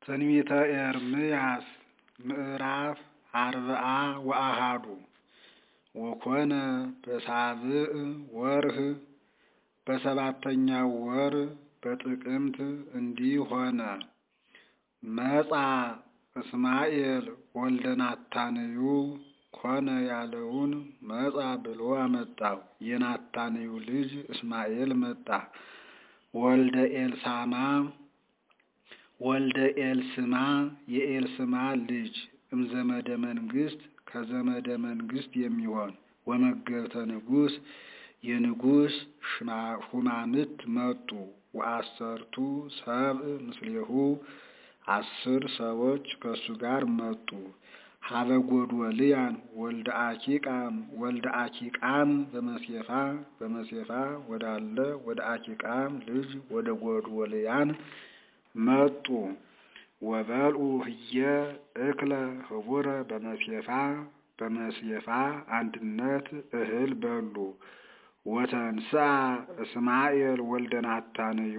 ትንቢተ ኤርምያስ ምዕራፍ አርብዓ ወአሐዱ ወኮነ በሳብዕ ወርኅ በሰባተኛው ወር በጥቅምት እንዲህ ሆነ። መጻ እስማኤል ወልደ ናታንዩ ኮነ ያለውን መጻ ብሎ አመጣው። የናታንዩ ልጅ እስማኤል መጣ። ወልደ ኤልሳማ ወልደ ኤልስማ የኤልስማ ልጅ እምዘመደ መንግስት ከዘመደ መንግስት የሚሆን ወመገብተ ንጉሥ የንጉሥ ሹማምት መጡ። ወአሰርቱ ሰብእ ምስሌሁ አስር ሰዎች ከእሱ ጋር መጡ። ሀበ ጎዶልያን ወልደ አኪቃም ወልደ አኪቃም በመሴፋ በመሴፋ ወዳለ ወደ አኪቃም ልጅ ወደ ጎዶልያን መጡ። ወበልዑ ህየ እክለ ህቡረ በመሴፋ በመሴፋ አንድነት እህል በሉ። ወተንስአ እስማኤል ወልደ ናታንዩ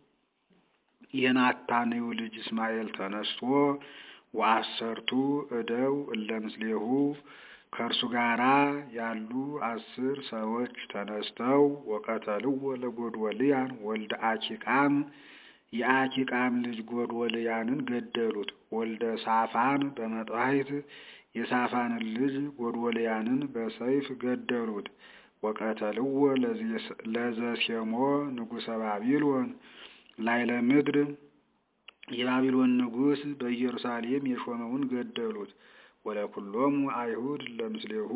የናታንዩ ልጅ እስማኤል ተነስቶ ወአሰርቱ እደው እለ ምስሌሁ ከእርሱ ጋራ ያሉ አስር ሰዎች ተነስተው ወቀተልዎ ለጎዶልያን ወልደ አኪቃም የአኪቃም ልጅ ጎዶልያንን ገደሉት። ወልደ ሳፋን በመጥዋዕት የሳፋንን ልጅ ጎዶልያንን በሰይፍ ገደሉት። ወቀተልዎ ለዘሴሞ ንጉሠ ባቢሎን ላይለ ምድር የባቢሎን ንጉሥ በኢየሩሳሌም የሾመውን ገደሉት። ወለኩሎሙ አይሁድ ለምስሌሁ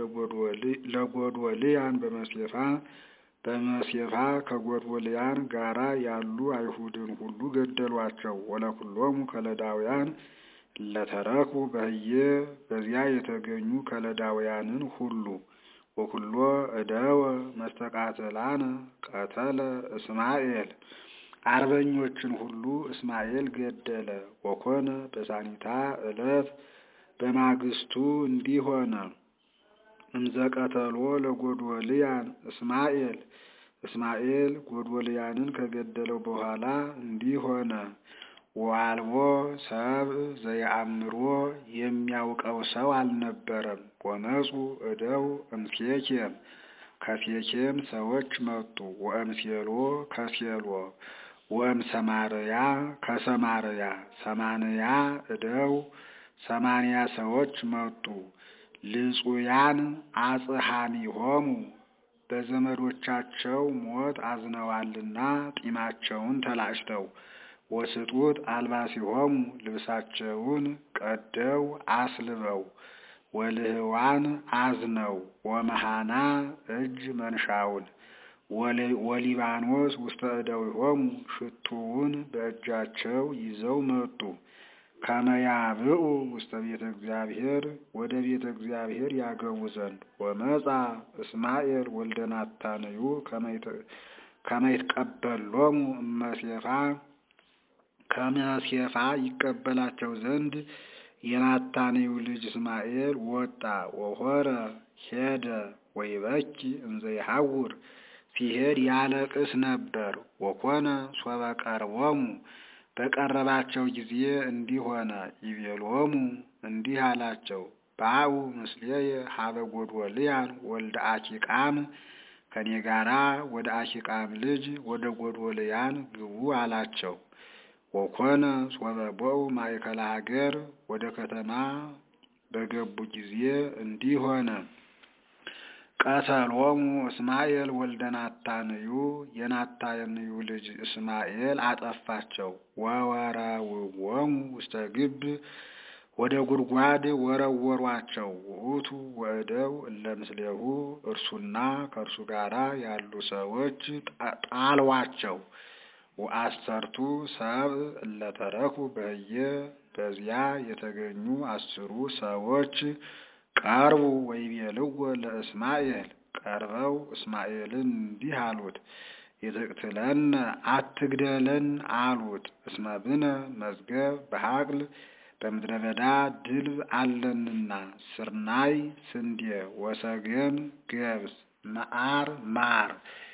ለጎዶልያን በመሴፋ በመሴፋ ከጎዶልያን ጋራ ያሉ አይሁድን ሁሉ ገደሏቸው። ወለኩሎሙ ከለዳውያን ለተረኩ በህየ በዚያ የተገኙ ከለዳውያንን ሁሉ ወኩሎ እደወ መስተቃተላነ ቀተለ እስማኤል አርበኞችን ሁሉ እስማኤል ገደለ። ወኮነ በሳኒታ ዕለት በማግስቱ እንዲህ ሆነ። እምዘቀተሎ ለጎዶልያን እስማኤል እስማኤል ጎዶልያንን ከገደለው በኋላ እንዲህ ሆነ። ወአልቦ ሰብእ ዘየአምሮ የሚያውቀው ሰው አልነበረም። ወመፁ እደው እምሴኬም ከሴኬም ሰዎች መጡ። ወእምሴሎ ከሴሎ ወእም ሰማርያ ከሰማርያ ሰማንያ እደው ሰማንያ ሰዎች መጡ። ልጹያን አጽሐኒሆሙ በዘመዶቻቸው ሞት አዝነዋልና ጢማቸውን ተላጭተው ወስጡት አልባሲሆሙ ልብሳቸውን ቀደው አስልበው ወልህዋን አዝነው ወመሃና እጅ መንሻውን ወሊባኖስ ውስተ እደዊሆሙ ሽቱውን በእጃቸው ይዘው መጡ። ከመያብኡ ውስተ ቤተ እግዚአብሔር ወደ ቤተ እግዚአብሔር ያገቡ ዘንድ ወመጻ እስማኤል ወልደ ናታንዩ ከመይትቀበሎሙ እመሴፋ ከመሴፋ ይቀበላቸው ዘንድ የናታንዩ ልጅ እስማኤል ወጣ። ወሆረ ሄደ ወይበኪ እንዘ ይሐውር ሲሄድ ያለቅስ ነበር። ወኮነ ሶበ ቀርቦሙ በቀረባቸው ጊዜ እንዲህ ሆነ። ይቤሎሙ እንዲህ አላቸው፣ ባኡ ምስሌየ ሀበ ጎዶልያን ወልደ አኪቃም ከኔ ጋራ ወደ አኪቃም ልጅ ወደ ጎዶልያን ግቡ አላቸው። ወኮነ ሶበ ቦኡ ማእከለ ሀገር ወደ ከተማ በገቡ ጊዜ እንዲህ ሆነ። ቀተሎሙ እስማኤል ወልደ ናታንዩ የናታንዩ ልጅ እስማኤል አጠፋቸው። ወወረውዎሙ ውስተ ግብ ወደ ጉድጓድ ወረወሯቸው። ውእቱ ወእደው እለ ምስሌሁ እርሱና ከእርሱ ጋራ ያሉ ሰዎች ጣሏቸው። ወአሰርቱ ሰብእ እለተረኩ በህየ በዚያ የተገኙ አስሩ ሰዎች ቀርቡ ወይቤልዎ ለእስማኤል ቀርበው እስማኤልን እንዲህ አሉት፣ ይትቅትለነ አትግደለን አሉት። እስመ ብነ መዝገብ በሀቅል በምድረ በዳ ድልብ አለንና ስርናይ ስንዴ፣ ወሰገን ገብስ፣ መዓር ማር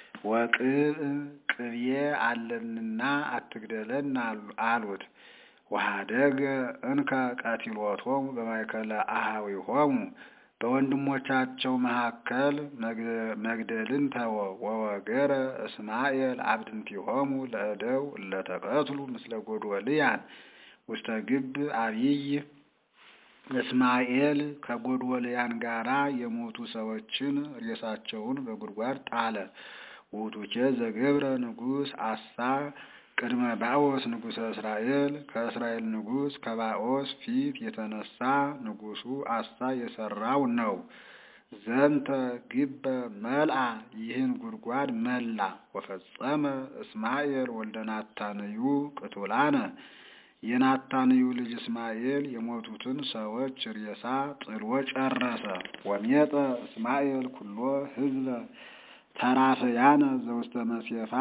ወቅብ ቅቤ አለንና አትግደለን አሉት። ወኀደገ እንከ ቀቲሎቶሙ በማእከለ አኀዊሆሙ በወንድሞቻቸው መካከል መግደልን ተወ። ወወገረ እስማኤል አብድንቲሆሙ ለእደው እለተቀትሉ ምስለ ጎዶልያን ውስተ ግብ አቢይ እስማኤል ከጎዶልያን ጋራ የሞቱ ሰዎችን ሬሳቸውን በጉድጓድ ጣለ። ውእቱኬ ዘገብረ ንጉሥ አሳ ቅድመ ባኦስ ንጉሠ እስራኤል ከእስራኤል ንጉሥ ከባኦስ ፊት የተነሳ ንጉሡ አሳ የሰራው ነው። ዘንተ ግበ መልአ ይህን ጉድጓድ መላ። ወፈጸመ እስማኤል ወልደ ናታንዩ ቅቱላነ የናታንዩ ልጅ እስማኤል የሞቱትን ሰዎች ሬሳ ጥሎ ጨረሰ። ወሜጠ እስማኤል ኩሎ ህዝበ ተራፈያነ ዘውስተ መሴፋ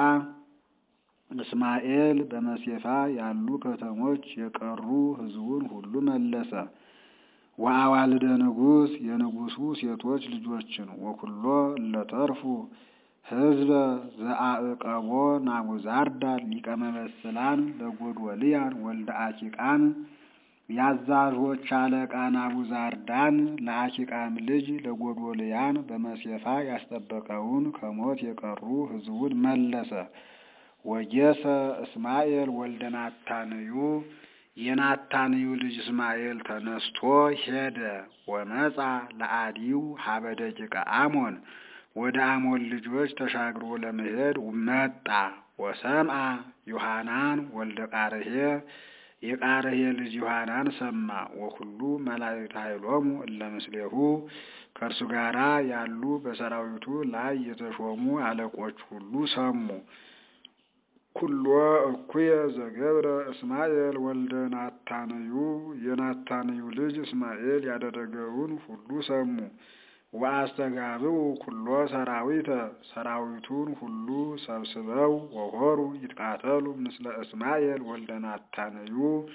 እስማኤል በመሴፋ ያሉ ከተሞች የቀሩ ሕዝቡን ሁሉ መለሰ። ወአዋልደ ንጉሥ የንጉሡ ሴቶች ልጆችን ወኩሎ እለተርፉ ሕዝበ ዘአዕቀቦ ናቡዛርዳን ሊቀ መበስላን ለጎዶልያን ወልደ አኪቃም የአዛዦች አለቃ ናቡዛርዳን ለአኪቃም ልጅ ለጎዶልያን በመሴፋ ያስጠበቀውን ከሞት የቀሩ ሕዝቡን መለሰ። ወጌሰ እስማኤል ወልደ ናታንዩ የናታንዩ ልጅ እስማኤል ተነስቶ ሄደ። ወመጻ ለአዲው ሀበ ደቂቀ አሞን ወደ አሞን ልጆች ተሻግሮ ለመሄድ መጣ። ወሰምአ ዮሐናን ወልደ ቃርሄ የቃርሄ ልጅ ዮሐናን ሰማ። ወኩሉ መላእክት ኃይሎሙ እለ ምስሌሁ ከእርሱ ጋራ ያሉ በሰራዊቱ ላይ የተሾሙ አለቆች ሁሉ ሰሙ። ኩሎ እኩየ ዘገብረ እስማኤል ወልደ ናታንዩ የናታንዩ ልጅ እስማኤል ያደረገውን ሁሉ ሰሙ። ወአስተጋብኡ ኩሎ ሰራዊተ ሰራዊቱን ሁሉ ሰብስበው ወሆሩ ይትቃተሉ ምስለ እስማኤል ወልደ ናታንዩ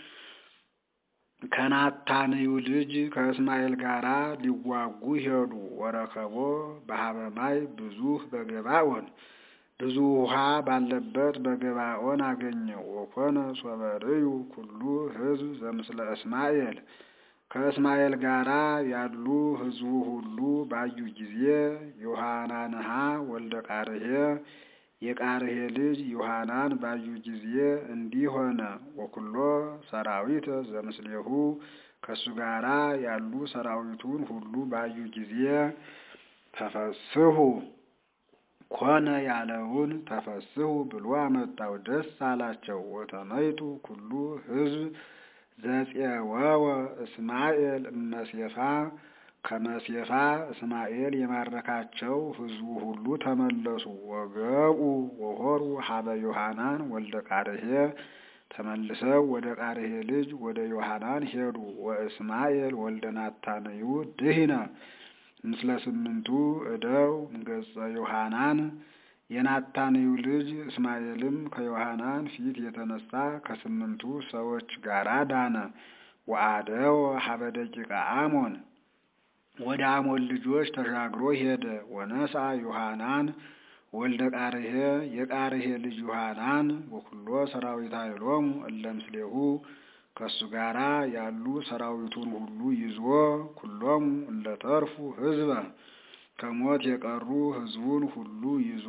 ከናታንዩ ልጅ ከእስማኤል ጋራ ሊዋጉ ሄዱ። ወረከቦ በሀበማይ ብዙህ በገባኦን ብዙ ውሃ ባለበት በገባኦን አገኘው። ወኮነ ሶበርዩ ኩሉ ሕዝብ ዘምስለ እስማኤል ከእስማኤል ጋራ ያሉ ሕዝቡ ሁሉ ባዩ ጊዜ ዮሐናንሃ ወልደ ቃርሄ የቃርሄ ልጅ ዮሐናን ባዩ ጊዜ እንዲህ ሆነ። ወኩሎ ሰራዊተ ዘምስሌሁ ከእሱ ጋራ ያሉ ሰራዊቱን ሁሉ ባዩ ጊዜ ተፈስሁ ኮነ ያለውን ተፈስሁ ብሎ አመጣው። ደስ አላቸው። ወተመይጡ ኩሉ ሕዝብ ዘፄወወ እስማኤል እመሴፋ ከመሴፋ እስማኤል የማረካቸው ሕዝቡ ሁሉ ተመለሱ። ወገቡ ወሆሩ ሀበ ዮሐናን ወልደ ቃርሄ ተመልሰው ወደ ቃርሄ ልጅ ወደ ዮሐናን ሄዱ። ወእስማኤል ወልደ ናታንዩ ድህነ ምስለ ስምንቱ እደው እምገጸ ዮሐናን የናታንዩ ልጅ እስማኤልም ከዮሐናን ፊት የተነሳ ከስምንቱ ሰዎች ጋር ዳነ። ወአደወ ሀበ ደቂቀ አሞን ወደ አሞን ልጆች ተሻግሮ ሄደ። ወነሳ ዮሐናን ወልደ ቃርሄ የቃርሄ ልጅ ዮሐናን ወኩሎ ሰራዊት ኃይሎሙ እለ ምስሌሁ ከእሱ ጋራ ያሉ ሰራዊቱን ሁሉ ይዞ ኩሎሙ እለተርፉ ሕዝበ ከሞት የቀሩ ሕዝቡን ሁሉ ይዞ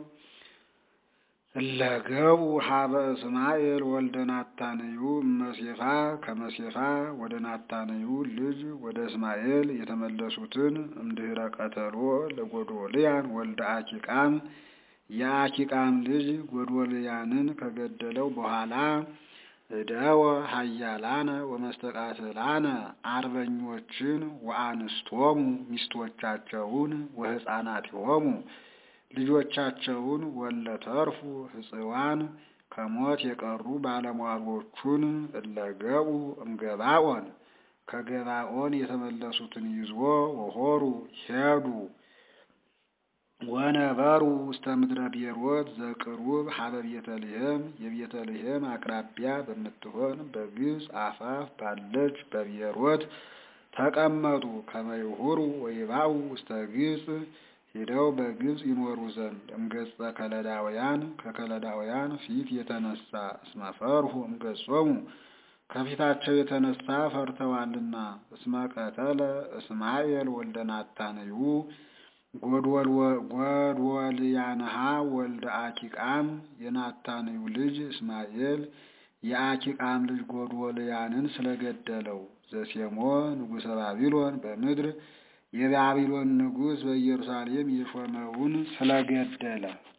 እለገቡ ሀበ እስማኤል ወልደ ናታንዩ መሴፋ ከመሴፋ ወደ ናታንዩ ልጅ ወደ እስማኤል የተመለሱትን እምድህረ ቀተሎ ለጎዶልያን ወልደ አኪቃም የአኪቃም ልጅ ጎዶልያንን ከገደለው በኋላ እደወ ሀያላነ ወመስተቃትላነ አርበኞችን ወአንስቶሙ ሚስቶቻቸውን ወሕፃናቲሆሙ ልጆቻቸውን ወለተርፉ ሕፅዋን ከሞት የቀሩ ባለሟሎቹን እለገቡ እምገባኦን ከገባኦን የተመለሱትን ይዞ ወሆሩ ሄዱ። ወነበሩ ውስተ ምድረ ቤሮት ዘቅሩብ ሀበ ቤተልሔም የቤተልሔም አቅራቢያ በምትሆን በግብፅ አፋፍ ባለች በቤሮት ተቀመጡ። ከመይሁሩ ወይባኡ ውስተ ግብፅ ሄደው በግብፅ ይኖሩ ዘንድ እምገጸ ከለዳውያን ከከለዳውያን ፊት የተነሳ እስመ ፈርሁ እምገጾሙ ከፊታቸው የተነሳ ፈርተዋልና። እስመ ቀተለ እስማኤል ወልደ ናታንዩ ጎድወልያንሃ ወልደ አኪቃም የናታንዩ ልጅ እስማኤል የአኪቃም ልጅ ጎድወልያንን ስለገደለው ዘሴሞ ንጉሠ ባቢሎን በምድር የባቢሎን ንጉሥ በኢየሩሳሌም የሾመውን ስለገደለ